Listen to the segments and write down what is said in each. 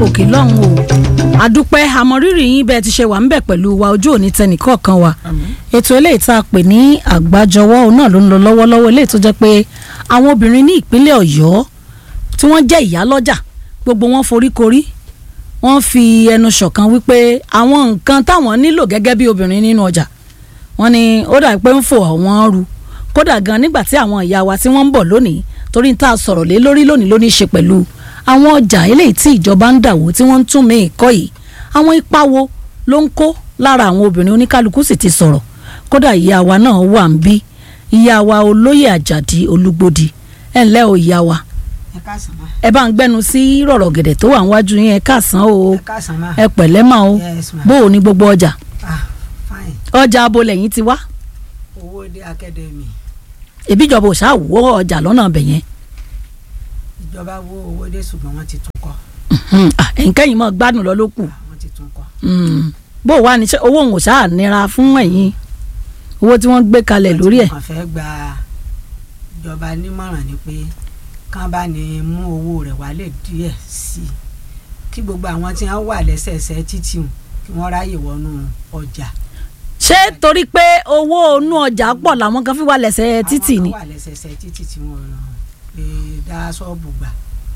òkè lọ́hùn o àdúpẹ́ àmọ̀rírì yín bẹ́ẹ̀ ti ṣe wà ń bẹ̀ pẹ̀lú wa ojú òní tẹnìkọ̀ọ̀kan wa ètò eléyìí tá a pè ní àgbájọwọ́ òun náà ló ń lọ lọ́wọ́lọ́wọ́ eléyìí tó jẹ́ pé àwọn obìnrin ní ìpínlẹ̀ ọ̀yọ́ tí wọ́n jẹ́ ìyálọ́jà gbogbo wọn foríkorí wọ́n fi ẹnu ṣọ̀kan wípé àwọn nǹkan táwọn nílò gẹ́gẹ́ bí obìnrin nínú ọjà wọ́n ní ó dà pé ń fò àwọn ru kódà gan nígbà tí àwọn ìyá wa tí wọ́n ń bọ̀ lónìí torí tá a sọ̀rọ̀ lé lórí lónìí ló ní í ṣe pẹ̀lú àwọn ọjà eléyìí tí ìjọba ń dàwó tí wọ́n ń tún mí ìkọ́ yìí àwọn ipa wo ló ń kó lára àwọn obìnrin oníkálukú sì ti sọ̀rọ̀ kódà ìyá wa náà wà ń bí ìyá wa olóyè àjàdí olúgbòdì ẹ ǹlẹ́ o ìyá wa ẹ káàsán ma ẹ bá ń gbẹnu sí rọ̀rọ̀ gẹ̀dẹ̀ tó wà níwájú yín ẹ káàsán o ẹ káàsán ma ẹ pẹ̀lẹ́ mà o Yes, ma. bó o ní gbogbo ọjà ah fine ọjà abo lẹ́yìn ti wá owó dé academy ìbíjọba ò ṣáà wọ ọjà lọ́nà ọbẹ̀ yẹn ìjọba wo owó dé ṣùgbọ́n wọ́n ti tún kọ́ Mhm. Ah, ẹ̀ǹkẹ́yìn mọ́ gbádùn lọ ló kù Ah, wọ́n ti tún kọ́ Mm. bó o wà ní ṣe owó òun ò ṣáà nira fún ẹ̀yin owó tí wọ́n gbé kalẹ̀ lórí ẹ̀ wọ́n fẹ́ gba ìjọba nímọ̀ràn ni pé kán bá ní mú owó rẹ̀ wálé díẹ̀ sí i kí gbogbo àwọn tí wọ́n wà lẹ́sẹẹsẹ títì hùn kí wọ́n ráyè wọnú ọjà ṣé torí pé owó inú ọjà pọ̀ làwọn kan fi wà lẹ́sẹ̀ títì ni àwọn kan wà lẹ́sẹẹsẹ títì tí wọ́n lè dá ṣọ́ọ̀bù gbà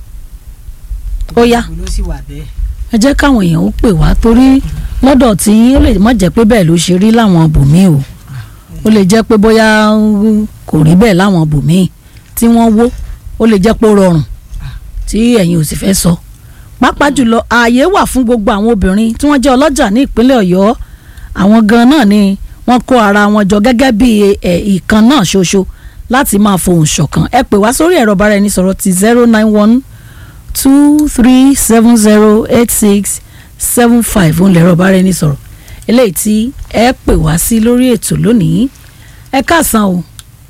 Ó yá. Gbogbo ló sì wà bẹ́ẹ̀ ẹ jẹ́ káwọn èèyàn ó pè wá torí lọ́dọ̀ tí ó lè má jẹ́ pé bẹ́ẹ̀ ló ṣe rí láwọn bòmíì o ó lè jẹ́ pé bóyá uh, kò rí bẹ́ẹ̀ láwọn bòmíì tí wọ́n wó ó lè jẹ́ pé ó rọrùn tí ẹ̀yin ò sì fẹ́ sọ pàápàá jùlọ ààyè wà fún gbogbo àwọn obìnrin tí wọ́n jẹ́ ọlọ́jà ní ìpínlẹ̀ ọ̀yọ́ àwọn gan náà ni wọ́n kó ara wọn jọ gẹ́gẹ́ bí ẹ̀ ìkan náà ṣoṣo láti máa fohùn ṣọ̀kan ẹ pè wá sórí ẹ̀rọ bára ẹni sọ̀rọ̀ ti zero nine one two three seven zero eight six seven five òun lẹ̀rọ bára ẹni sọ̀rọ̀ eléyìí tí ẹ pè wá sí lórí ètò lónìí ẹ káàsán o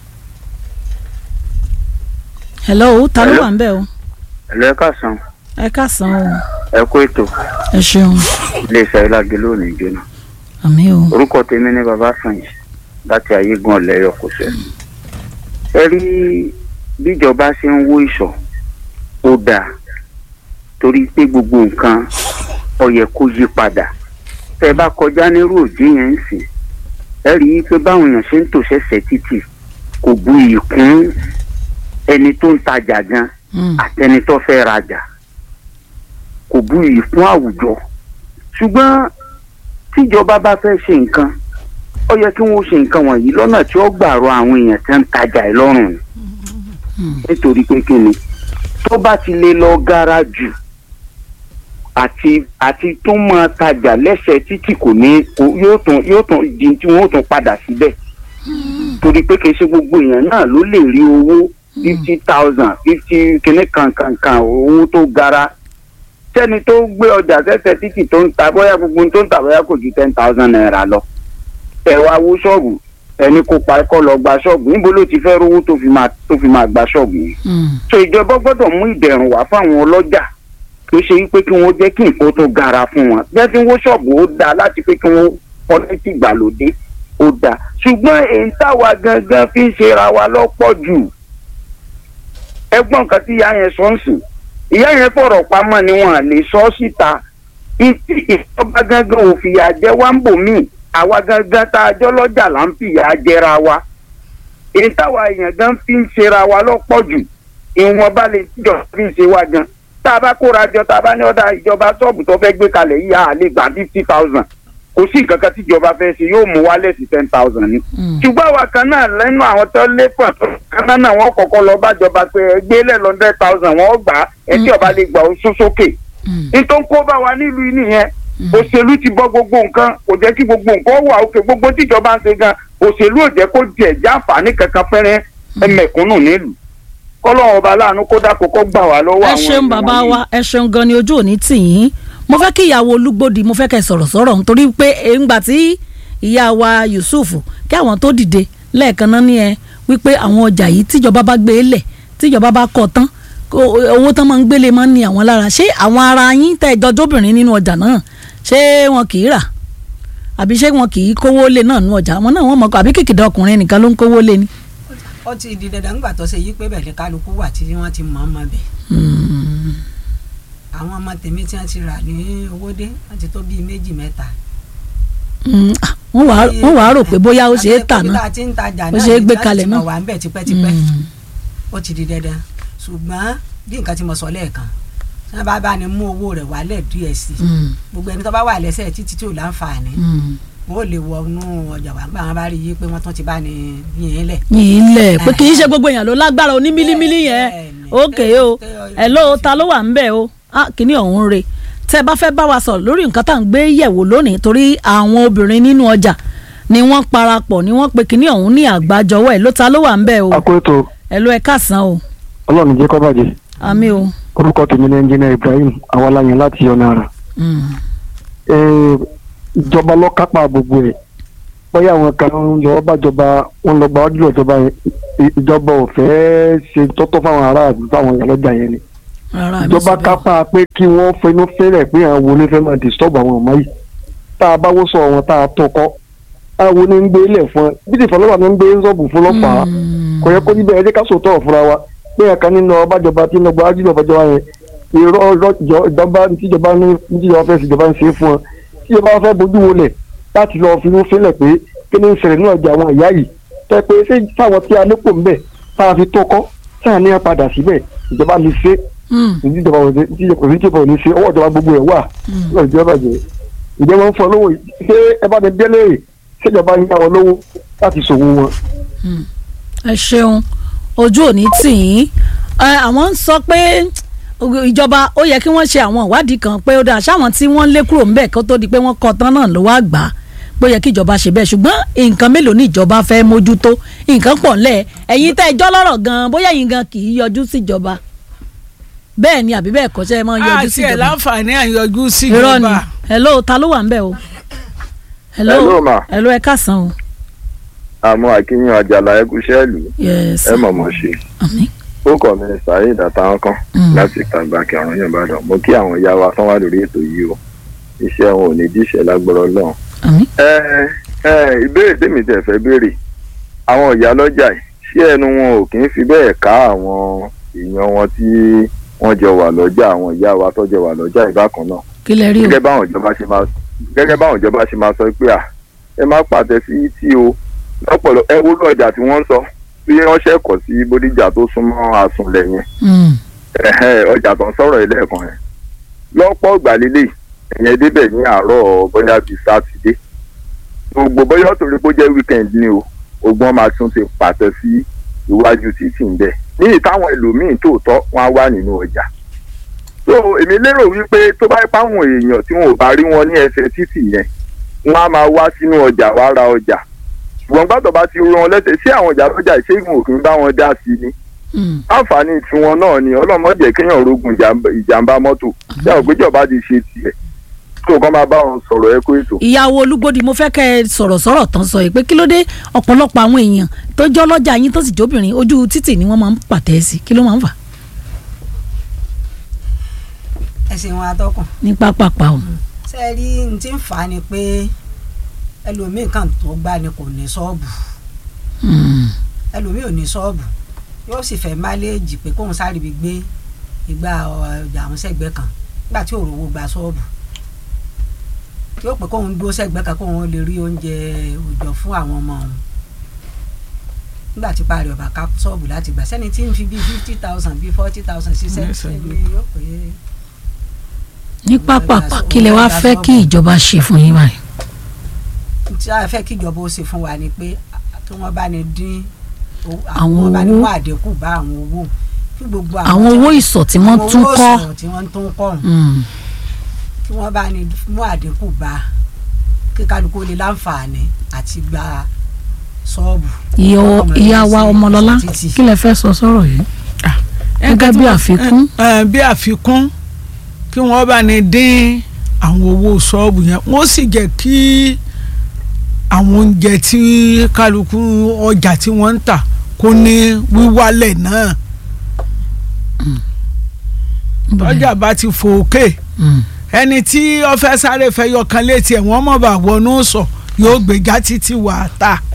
hello ta ló Hello. wà ń bẹ̀ o ẹ̀lú ẹ káàsán ẹ káàsán o ẹ kú ètò ẹ ṣeun iléeṣẹ́ ìlàgé lónìí jóná àmì o orúkọ tèmi ní baba fàyè láti ayégun ọ̀lẹ́yọ̀ kò sẹ́ ẹ rí bíjọba ṣe ń wó ìṣọ̀ ó dáa torí pé gbogbo nǹkan ó yẹ kó yí padà tẹ bá kọjá nírú òjì yẹn ń sìn ẹ rí i pé báwọn èèyàn ṣe ń tò ṣẹ̀ṣẹ̀ títì kò bu iyì kún ẹni tó ń tajà gan Mm. àtẹni tó fẹ́ rajà kò bu iyì fún àwùjọ ṣùgbọ́n tíjọba bá fẹ́ ṣe nǹkan ó yẹ kí wọ́n ṣe nǹkan wọ̀nyí lọ́nà tí ó gbàrọ àwọn èèyàn tí ń tajà ẹ̀ lọ́rùn ni nítorí pé kí ni tó bá ti lè lọ gara jù àti àti tó máa tajà lẹ́sẹ̀ títì kò ní kò- yóò tún yóò tún di tí wọ́n ó tún padà síbẹ̀ torí pé kì í ṣe gbogbo èèyàn náà ló lè rí owó fifty thousand fifty kìíní kankankan owó tó gara sẹ́ni tó gbé ọjà sẹ́sẹ̀ títì tó ń ta bóyá gbogbo ohun tó ń ta bóyá kò ju ten thousand naira lọ ẹ wá wó ṣọ́ọ̀bù ẹni kó pa kọ́ lọ gba ṣọ́ọ̀bù níbo ló ti fẹ́ rówó tó fi máa tó fi máa gba ṣọ́ọ̀bù yìí Mm. so ìjọba gbọ́dọ̀ mú ìdẹ̀rùn wá fáwọn ọlọ́jà tó ṣe wípé kí wọ́n jẹ́ kí nǹkan tó gara fún wọn bí wọ́n ti ń wó ṣọ́ọ̀bù ó dáa láti pé kí wọ́n pọ́lẹ́tì ìgbàlódé ó dáa ṣùgbọ́n èyí táwa gangan fi ń ṣera wa lọ́pọ̀ jù ẹgbọ́n kan tí ìyá yẹn sọ ń sìn ìyá yẹn fọ̀rọ̀ pamọ́ ni wọ́n lè sọ ọ́ síta ìtì ìjọba gangan ò fìyà jẹ wá ń bò míì àwa gangan tá a jọ lọ́jà là ń fìyà jẹra wa èyí táwa èèyàn gan fi ń ṣera wa lọ́pọ̀ jù ìwọ̀nba lè jọ fi ń ṣe wá gan tá a bá kóra jọ tá a bá ní ọ̀dà ìjọba ṣọ́ọ̀bù tó fẹ́ gbé kalẹ̀ yìí a lè gbà fifty thousand kò sí nǹkan kan tíjọba fẹ́ ṣe yóò mú wálẹ̀ sí ten thousand ni. Mm. ṣùgbọ́n àwa kan náà lẹ́nu àwọn tó lé pọ̀ tó kaná náà wọ́n kọ́kọ́ lọ bájọba pé ẹ gbé lẹ́ hundred thousand wọ́n gbà á ẹ tí ọba lè gbà ó sún sókè. Mm. nítorí kó bá wa nílùú yìí nìyẹn òṣèlú ti bọ́ gbogbo nǹkan kò jẹ́ kí gbogbo nǹkan wà òkè gbogbo tíjọba ń ṣe gan òṣèlú ò jẹ́ kó jẹ́ jáǹfààní kankan fẹ́rẹ́ ẹmẹ̀kúnnù nílùú kọ́lọ́run ọba láàánú kó dákò kó gbà wá lọ́wọ́ ẹ àwọn ṣeun èèyàn bàbá wọ̀nyí. wa ẹ ṣeun gan ni ojú òní tì yín mo fẹ́ kí ìyàwó olúgbòdì mo fẹ́ kẹ́ ẹ sọ̀rọ̀ sọ̀rọ̀ nítorí pé èǹgbà tí ìyá wa Yusuf kí àwọn tó dìde lẹ́ẹ̀kan náà ní ẹ wípé àwọn ọjà yìí tíjọba bá gbé lẹ̀ tíjọba bá kọ̀ tán kó- owó tán máa ń gbélé máa ń ní àwọn lára ṣé àwọn ara yín tẹ́ ìjọjọ́bìnrin nínú ọjà náà ṣé wọn kì í rà àbí ṣé wọn kì í kówó lé náà nínú ọjà àwọn náà wọn mọ̀ kọ́ àbí kìkìdá ọkùnrin nìkan ló ń kówó lé ni. ó ti di dandan nígbà tó ṣe yí pé bẹ̀rẹ̀ kálukú wà tí wọ́n ti mọ̀ ọ́n mọ̀ bẹ̀ àwọn ọmọ tèmi tí wọ́n ti rà ní owódé wọ́n ti tó bíi méjì mẹ́ta. Mm, ah, wọ́n wàá wọ́n wàá rò pé bóyá ó ṣe é tà náà. náà Ó ṣe é gbé kalẹ̀ náà. wà ń bẹ̀ tipẹ́tipẹ́ Mm, ó ti di dandan ṣùgbọ́n bí nǹkan tí mo sọ lẹ́ẹ̀kan tí wọ́n bá bá ní mú owó rẹ̀ wálẹ̀ díẹ̀ sí i mm, gbogbo ẹni tó bá wà lẹ́sẹ̀ títí tí ò láǹfààní mm. wọ́n ò lè wọnú ọjà wà gbà wọn bá rí i pé wọ́n tún ti bá ní yín lẹ̀. yìí lẹ̀ pé kì í ṣe gbogbo èèyàn ló lágbára oní mílímílí yẹn Bẹ́ẹ̀ni. ókè o ẹ̀ ló ta ló wà ń bẹ̀ o ah, kìíní ọ̀hún re tẹ́ ẹ bá fẹ́ bá wa sọ̀rọ̀ lórí nǹkan tá à ń gbé yẹ̀wò lónìí torí àwọn obìnrin nínú ọjà ni wọ́n parapọ̀ ni wọ́n pe kìíní ọ̀hún ní àgbájọwọ́ ẹ̀ ló ta ló wà ń bẹ̀ o akóso ẹ̀ ló ẹ káàsán o ọlọ́run jẹ́ kó bàjẹ́ àmì o. orúkọ tèmi ní ẹnjìnà ibrahim awalayan láti ọ̀nà àrà Mm, Eh, ìjọba ló kápá gbogbo ẹ̀ bóyá àwọn kan ń lọ bájọba wọn lọ gba wájú ìjọba yẹn I- ìjọba ò fẹ́ ṣe tọ́tọ́ fáwọn aráàlú fáwọn ìyálọ́jà yẹn ni rárá mi ìjọba sọ bẹ́ẹ̀. kápá pé kí wọ́n fẹnu fẹ́rẹ̀ pé àwọn wo ni fẹ́ máa disturb àwọn ọmọ yìí tá a bá wó sọ wọn tá a tó kọ́ àwọn wo ni ń gbé ilẹ̀ fún ẹ bí ti fọlọ́pàá ni ń gbé sọ́ọ̀bù fún ọlọ́pàá Mm, kò yẹ kó níbẹ̀ ẹ jẹ́ ká sòótọ́ ọ̀fúnra wa pé ẹ̀ka nínú ọbàjọba tí ń gba ájúlọ̀ ọbàjọba yẹn irọ́ irọ́ jọ ìjọba tíjọba ní tíjọba fẹ́ síjọba ń ṣe é fún wọn tíjọba fẹ́ bójú wọlẹ̀ láti lọ fi mú fílẹ̀ pé kí ni ń ṣẹlẹ̀ ní ọjà àwọn ìyá yìí tẹ́ pé ṣé táwọn tí a lépò ń bẹ̀ tá a fi tó kọ́ tá a ní a padà síbẹ̀ ìjọba lè ṣe mm, ìjọba ò ní tíjọba ò ní ṣe ọwọ́ ìjọba gbogbo ẹ̀ wà mm. lọ́ọ̀ ìjọba jẹ́ ìjọba ń fọ lówó ṣé ẹ bá mi délé ṣèjọba ń yá wọn lówó láti ṣòwò wọn ẹ ṣeun ojú òní tì yín ẹ, àwọn ń sọ pé ìjọba ó yẹ kí wọ́n ṣe àwọn ìwádìí kan pé ó dáa ṣáwọn tí wọ́n lé kúrò ńbẹ̀ kó tó di pé wọ́n kọ́ tán náà ló wá gbà á pé ó yẹ kí ìjọba ṣe bẹ́ẹ̀ ṣùgbọ́n nǹkan mélòó ni ìjọba fẹ́ mójútó nǹkan pọ̀ ńlẹ̀ ẹ̀yin tẹ́ ẹjọ́ lọ́rọ̀ gan bóyá ẹ̀yin gan kì í yọjú síjọba bẹ́ẹ̀ ni àbí bẹ́ẹ̀ kọ́ ṣe é máa yọjú àti ẹ̀ síjọba láǹfààní àyọjú sí irọ́ ni ìjọba hello ta ló wà ńbẹ̀ o hello Hello, ma. hello ẹ káàsán o àmọ́ akínyàn àjàlá ẹkúṣẹ́ ìlú yes ẹ mọ̀mọ́ ṣe àmín ó kọ́ mi sàáyé ìdàtàwọn kan Mm. láti ìtàgbà kẹrùn yàn bá dàn mo kí àwọn ìyá wa tán wà lórí ètò yìí o iṣẹ́ wọn ò ní díṣẹ́ lágbọ́rọ̀ lọ́hùn. àmín ẹ ẹ ìbéèrè tèmi tẹ̀ fẹ́ béèrè àwọn ìyá lọ́jà yìí ṣé ẹnu wọn ò kì í fi bẹ́ẹ̀ ká àwọn èèyàn wọn tí wọ́n jọ wà lọ́jà àwọn ìyá wa tó jọ wà lọ́jà ìbákan náà kí lẹ rí o gẹ́gẹ́ báwọn ìjọba ṣe máa gẹ́gẹ́ báwọn ìjọba ṣe máa sọ pé à ẹ má pàtẹ sí tí o lọ́pọ̀lọ́ ẹ wúlò ọjà tí wọ́n ń sọ bí wọ́n ṣẹ̀kọ̀ sí bódìjà tó súnmọ́ àsùnlẹ̀ yẹn Mm, ẹ̀hẹ́, ọjà tó ń sọ̀rọ̀ ilé ẹ̀kan yẹn lọ́pọ̀ ìgbàlélẹ̀ ẹ̀yẹn débẹ̀ ní àárọ̀ bóyá bíi sátidé gbogbo bóyá torí pé ó jẹ́ weekend ni o ogbọ́n máa tún ti pàtẹ sí iwájú títì ń bẹ̀ ní ìtàwọn ẹlòmíín tòótọ́ wọn á wà nínú ọjà so èmi lérò wípé tó bá pa àwọn èèyàn tí wọn ò bá rí wọn ní ẹsẹ̀ títì yẹn wọn á máa wá sínú ọjà wá ra ọjà ṣùgbọ́n gbàtọ̀ bá ti rú wọn lẹ́sẹ̀ sí àwọn ọjà lọ́jà ìṣègùn òfin bá wọn dá sí ni mm. àǹfààní tiwọn náà ni ọlọ́mọdé kéèyàn rogun ìjàmbá- ìjàmbá mọ́tò ṣé àwọn péjọba ti ṣe tiẹ̀ tó kàn máa bá wọn sọ̀rọ̀ ẹ kó ètò. ìyàwó olúgbòdì mo fẹ́ kẹ́ ẹ sọ̀rọ̀ sọ̀rọ̀ tán sọ yìí pé kí ló dé ọ̀pọ̀lọpọ̀ àwọn èèyàn tó jọ́ lọ́jà yín tó sì jóbìnrin ojú títì ni wọ́n máa ń pàtẹ́ sí kí ló máa ń fà ẹ̀sìn wọn atọ́kùn ní pápápá o. ṣe rí n tí ń fà á ni pé ẹlòmíì kan tó gbá ni kò ní ṣọ́ọ̀bù Mm, ẹlòmíì ò ní ṣọ́ọ̀bù yóò sì fẹ́ máléèjì pé kóun sáré bí gbé ìgbà ọjà àwọn sẹ́gbẹ́ kan nígbà tí òrówó gba ṣọ́ọ̀bù yóò pé kóun dúró sẹ́gbẹ́ kan kóun lè rí oúnjẹ òòjọ́ fún àwọn ọmọ òun nígbà tí parí ọba ká ṣọ́ọ̀bù láti gbà sẹ́ni tí ń fi bíi fifty thousand bíi forty thousand ṣiṣẹ́ Yes, I ẹni yóò pé ní pápápá kí lẹ wá fẹ́ kí ìjọba ṣe fún yín báyìí. tí a fẹ́ kí ìjọba ó ṣe fún wa ni pé kí wọ́n bá ní dín owó- Àwọn wọ́n bá ní owó. mú àdínkù bá àwọn owó kí gbogbo àwọn owó ìsọ̀ tí wọ́n àwọn tún owó kọ́ ìsọ̀rọ̀ tí wọ́n tún kọ́ ọ̀hún, Mm, kí wọ́n bá ní mú àdínkù bá kí kálukú lè láǹfààní àti gba ṣọ́ọ̀bù. ìyá- Ọmọ ìyá rẹ̀ wa sí ọmọlọ́lá títì. kí lẹ fẹ́ sọ sọ̀rọ̀ yìí. Gẹ́gẹ́ bí àfikún. ẹ, ẹ, bí àfikún kí wọ́n bá ní dín àwọn owó ṣọ́ọ̀bù yẹn wọ́n sì jẹ́ kí àwọn oúnjẹ tí kálukú ọjà tí wọ́n ń tà kó ní wíwálẹ̀ náà ọjà bá ti fò òkè Mm, ẹni tí ó fẹ́ sáré fẹ́ yọkan létí ẹ̀ wọ́n mọ̀ bá wọnú sọ yóò gbéjà títí wà á tà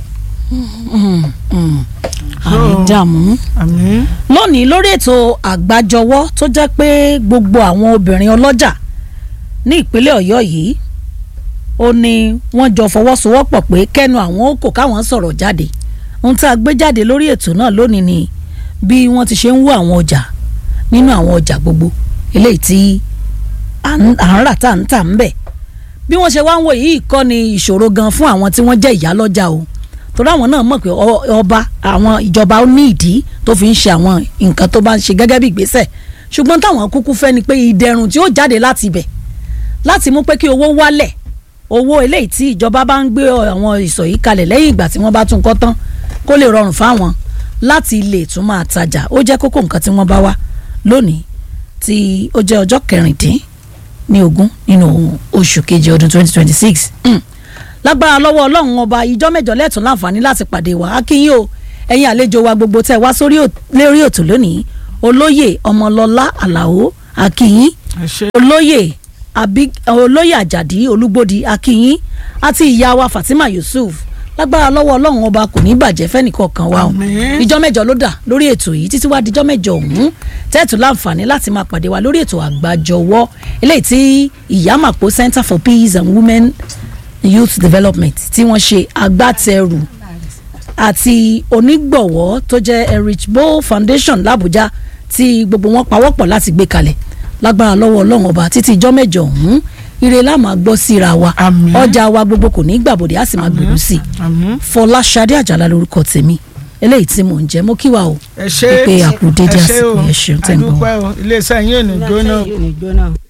àìdààmú. àmín lónìí lórí ètò àgbájọwọ́ tó jẹ́ pé gbogbo àwọn obìnrin ọlọ́jà ní ìpínlẹ̀ ọ̀yọ́ yìí ó ní wọ́n jọ fọwọ́sowọ́pọ̀ pé kẹ́nu àwọn ó kò káwọn sọ̀rọ̀ jáde ohun tá a gbé jáde lórí ètò náà lónìí ni bí wọ́n ti ṣe ń wú àwọn ọjà nínú àwọn ọjà gbogbo eléyìí tí à ń à ń rà tá à ń tà ń bẹ̀ bí wọ́n ṣe wá ń wò yìí kọ́ ni ìṣòro gan fún àwọn tí wọ́n jẹ́ ìyálọ́jà o torí àwọn náà mọ̀ pé ọ- ọba àwọn ìjọba ó ní ìdí tó fi ń ṣe àwọn nǹkan tó bá ń ṣe gẹ́gẹ́ bí ìgbésẹ̀ ṣùgbọ́n táwọn kúkú fẹ́ ni pé ìdẹ̀rùn tí ó jáde láti ibẹ̀ láti mú pé kí owó wálẹ̀ owó eléyìí tí ìjọba bá ń gbé àwọn ìsọ̀ yìí kalẹ̀ lẹ́yìn ìgbà tí wọ́n bá tún kọ́ tán kó lè rọrùn fáwọn láti lè tún máa tajà ó jẹ́ kókó nǹkan tí wọ́n bá wá lónìí tí ó jẹ́ ọjọ́ kẹrìndín ní ogún nínú oṣù kejì ọdún 2026 mm. lágbára lọ́wọ́ ọlọ́run ọba ìjọ mẹ́jọ lẹ́tùn láǹfààní láti pàdé wa akínyìn o ẹ̀yin àlejò wa gbogbo tẹ́ wá sórí ò- lérí òtò lónìí olóyè ọmọlọ́lá àlàó akínyìn ẹ ṣé olóyè Abi- olóyè àjàdí olúgbòdì akínyìn àti ìyá wa fatima yusuf lágbára lọ́wọ́ ọlọ́run ọba kò ní bàjẹ́ fẹ́nìkọ̀ọ̀kan wa o Àmín. ìjọ mẹ́jọ ló dà lórí ètò yìí títí wá díjọ́ mẹ́jọ ọ̀hún tẹ́ẹ̀tù láǹfààní láti máa pàdé wa lórí ètò àgbàjọwọ́ eléyìí tí ìyámàpó center for peace and women youth development tí wọ́n ṣe agbátẹrù àti onígbọ̀wọ́ tó jẹ́ erich bo foundation làbújá tí gbogbo wọn pawọ́pọ̀ láti gbé kalẹ̀ lágbára lọ́wọ́ ọlọ́run ọba títí ijọ́ mẹ́jọ ọ̀hún ire la máa gbọ́ síra wa Àmín. ọjà wa gbogbo kò ní gbàbọ̀dé á sì máa gbèrú sí i àmín fọláṣadé àjàlá lórúkọ tèmi eléyìí tí mò ń jẹ mo kí wa o ẹ ṣé pé àkú dédé ẹ ṣé o àsìkò yẹn ṣeun tẹ̀ ń bọ̀ wá. àdúpẹ́ o iléeṣẹ́ yín ò ní jóná yóò ní jóná.